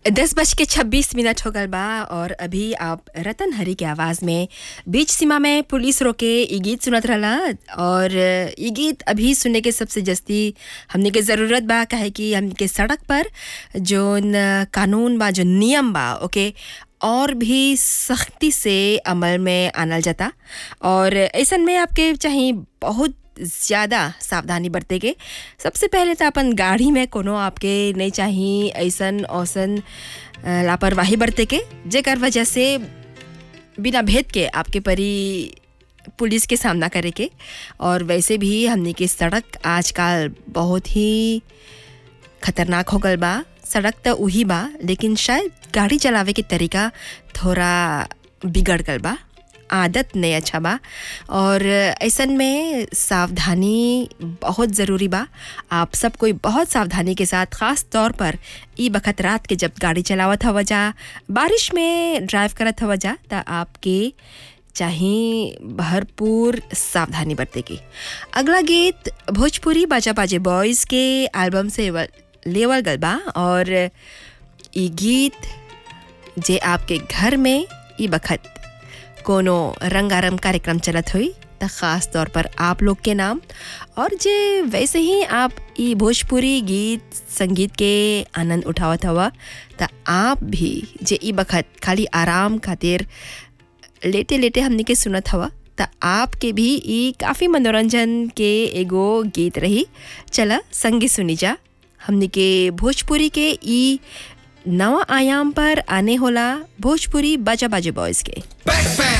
दस बज के छब्बीस मिनट हो गल बा और अभी आप रतन हरी के आवाज़ में बीच सीमा में पुलिस रोके ई गीत सुनत रहला और ई गीत अभी सुनने के सबसे जस्ती हमने के ज़रूरत बा काहे कि हमने के सड़क पर जोन कानून बा जो नियम बा ओके और भी सख्ती से अमल में आनल जाता और ऐसन में आपके चाहिए बहुत ज़्यादा सावधानी बरते के सबसे पहले तो अपन गाड़ी में कोनो आपके नहीं चाहिए ऐसन औसन अ, लापरवाही बरते के जेकर वजह से बिना भेद के आपके परी पुलिस के सामना करे के और वैसे भी हमने की सड़क आजकल बहुत ही खतरनाक हो गल बा सड़क तो वही बा लेकिन शायद गाड़ी चलावे के तरीका थोड़ा बिगड़ गल बा आदत नहीं अच्छा बा और ऐसन में सावधानी बहुत ज़रूरी बा आप सब कोई बहुत सावधानी के साथ ख़ास तौर पर ई बखत रात के जब गाड़ी चलावत हवा जा बारिश में ड्राइव करत हवा जा त आपके चाहिए भरपूर सावधानी बरते की अगला गीत भोजपुरी बाजा बाजे बॉयज़ के एल्बम से व- लेवल गल बा और ई गीत जे आपके घर में ई बखत कोनो रंगारंग कार्यक्रम चलत हुई त ख़ास तौर पर आप लोग के नाम और जे वैसे ही आप ई भोजपुरी गीत संगीत के आनंद उठावत हवा त आप भी जे ई बखत खाली आराम खातिर लेटे लेटे हमने के सुनत हवा त आपके भी ई काफ़ी मनोरंजन के एगो गीत रही चला संगी सुनी जा हमने के भोजपुरी के ई नवा आयाम पर आने होला भोजपुरी बाजा बाजे बॉयज़ के